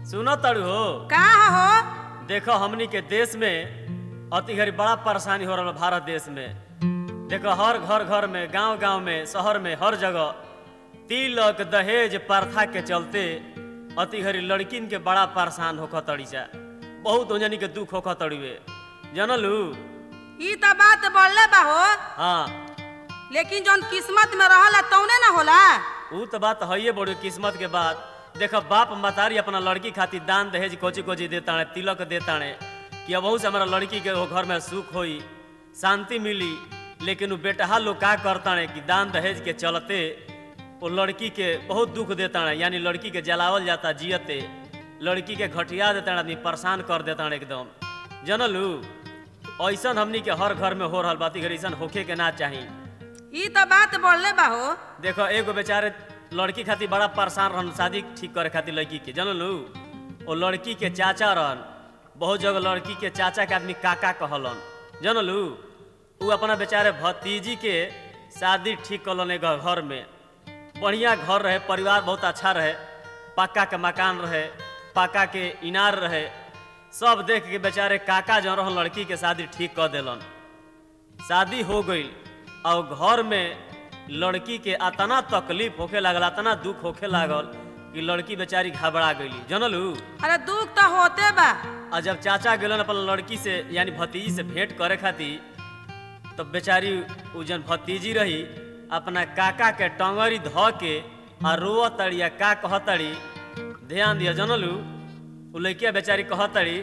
सुनो तड़ू हो का हो देखो हमनी के देश में अति घड़ी बड़ा परेशानी हो रहा भारत देश में देखो हर घर घर में गांव गांव में शहर में हर जगह तिलक दहेज प्रथा के चलते अति घड़ी लड़किन के बड़ा परेशान होख तड़ी जा बहुत ओजनी के दुख होख तड़ीवे जनलू ई त बात बोलले बा हो हाँ लेकिन जौन किस्मत में रहला तौने ना होला ऊ तो बात है बड़ी किस्मत के बात देखो बाप मतारी अपना लड़की खातिर दान दहेज कोची कोची देता है तिलक देता है कि अब से हमारा लड़की के वो घर में सुख होई शांति मिली लेकिन वो बेटहा लोग का करता है कि दान दहेज के चलते वो लड़की के बहुत दुख देता है यानी लड़की के जलावल जाता जियते लड़की के घटिया देता है आदमी परेशान कर देता है एकदम जनलू ऐसन हमनी के हर घर में हो रहा बात ऐसा होखे के ना चाहिए ई त बात बोलले बा हो देखो एगो बेचारे लड़की खातिर बड़ा परेशान रहन शादी ठीक करे खातिर लड़की के जानलू वो लड़की के चाचा रहन बहुत जगह लड़की के चाचा के आदमी काका कहलन जानलू उ अपना बेचारे भतीजी के शादी ठीक कलन एगो घर में बढ़िया घर रहे परिवार बहुत अच्छा रहे पक्का के मकान रहे पक्का के इनार रहे सब देख के बेचारे काका जो रहन लड़की के शादी ठीक कर देलन शादी हो गई और घर में लड़की के अतना तकलीफ होखे लागल अतना दुख होखे लागल कि लड़की बेचारी घबरा गईली जनलू अरे दुख त होते बा और जब चाचा गेलन अपन लड़की से यानी भतीजी से भेंट करे खातिर तब बेचारी उ जन भतीजी रही अपना काका के टंगरी ध के आ रोअ तड़ी आ का कहतड़ी ध्यान दिया जनलू उ लड़किया बेचारी कहतड़ी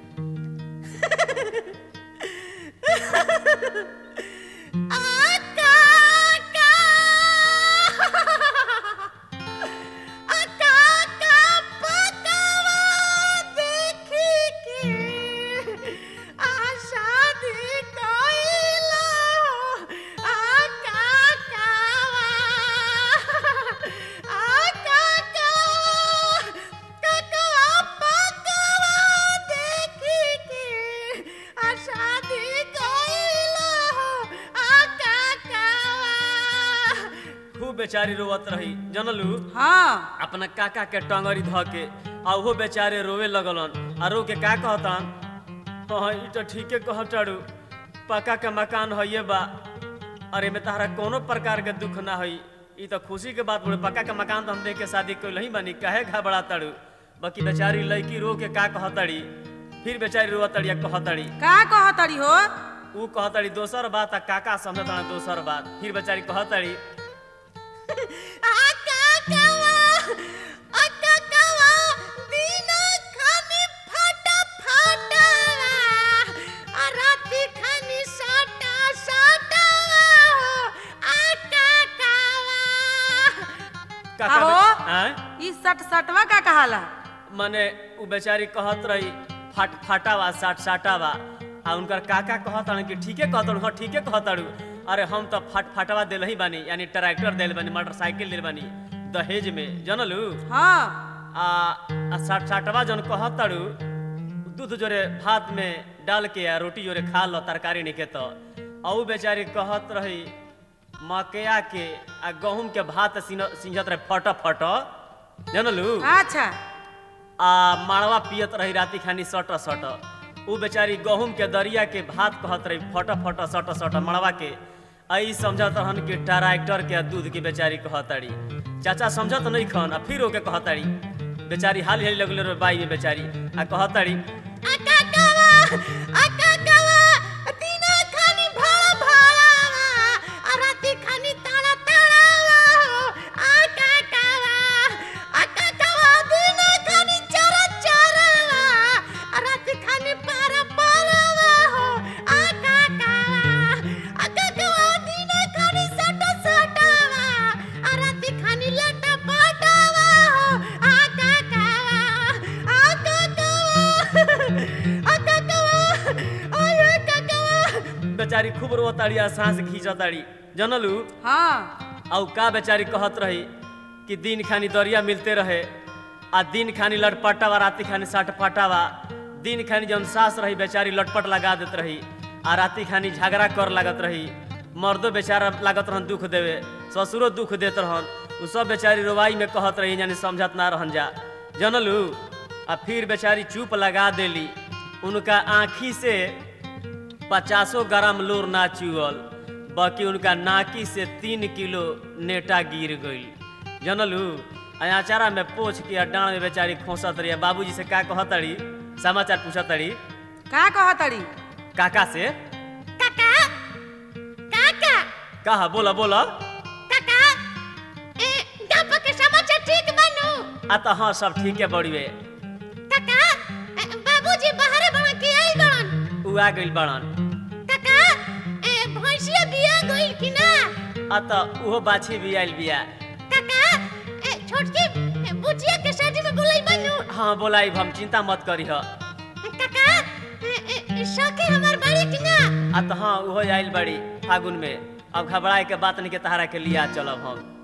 खूब बेचारी रोवत रही जनलू हाँ अपना काका के टंगरी ध के आ ओहो बेचारे रोवे लगलन आ रो के का कहतन हाँ ई तो ठीके कहताड़ू पक्का के मकान है बा अरे में तहरा कोनो प्रकार के दुख ना हई ई तो खुशी के बात बोले पक्का के मकान तो हम देख के शादी कोई नहीं बनी काहे घबरा ताड़ू बाकी बेचारी लड़की रो के का कहतड़ी फिर बेचारी रोवत तड़ी कहतड़ी का कहतड़ी हो ऊ कहतड़ी दोसर बात आ काका समझता दोसर बात फिर बेचारी कहतड़ी काका आहो। बे- आँय? ई सट सटवा का कहाला मने उ बेचारी कहत रही फाट फाटावा साट साटावा आ उनकर काका कहत कि ठीके कहतड़ू हाँ ठीके कहतड़ू अरे हम तो फाट फाटवा दिल ही बानी यानी ट्रैक्टर दिल बानी मोटरसाइकिल दिल बानी दहेज में जनलू हाँ आ, आ साट साटवा जन कहतड़ू दूध जोरे भात में डाल के आ रोटी जोरे खा लो तरकारी निके तो आ उ बेचारी कहत रही मकया के आ गहूम के भात सिन- सिंझत रहे फट फट जनलू अच्छा आ माड़वा पियत रही राती खानी सट सट उ बेचारी गहूम के दरिया के भात कहत रही फट फट सट सट मड़वा के आई समझत रहन कि ट्रैक्टर के दूध की बेचारी कहतड़ी चाचा समझत नहीं खन आ फिर ओके कहतड़ी बेचारी हाल हाल लगले रे बाई में बेचारी आ कहतड़ी बेचारी खूब रोताड़ी आ सांस खींचताड़ी जनलू हाँ औ का बेचारी कहत रही कि दिन खानी दरिया मिलते रहे आ दिन खानी लटपटावा राती खानी सटपटावा दिन खानी जौन सास रही बेचारी लटपट लगा देत रही आ राती खानी झगड़ा कर लागत रही मर्दो बेचारा लागत रहन दुख देवे ससुरो दुख देत रहन उ सब बेचारी रोवाई में कहत रही यानी समझत ना रहन जा जनलू आ फिर बेचारी चुप लगा देली उनका आँखी से पचासों ग्राम लोर ना चुअल बाकी उनका नाकी से तीन किलो नेटा गिर गई जनलू अचारा में पोछ के डांड में बेचारी खोसत रही बाबूजी से का कहतड़ी समाचार पूछतड़ी का कहतड़ी काका से काका काका कहा बोला बोला काका ए गांव के समाचार ठीक बानू आ तो हाँ सब ठीक है बड़ीवे काका ए, बाबूजी बाहर बना के आई बड़न उ आ गइल बड़न काका ए भैंसिया बिया गइल कि ना आ तो उहो बाछी भी आइल बिया काका ए छोटकी ए, बुचिया के शादी में बुलाई बानू हाँ बोलाई हम चिंता मत करी ह काका ए, ए, सखी हमार बड़ी कि ना आ तो हाँ उहो आइल बड़ी फागुन में अब घबराए के बात नहीं के तहारा के लिया चलब हम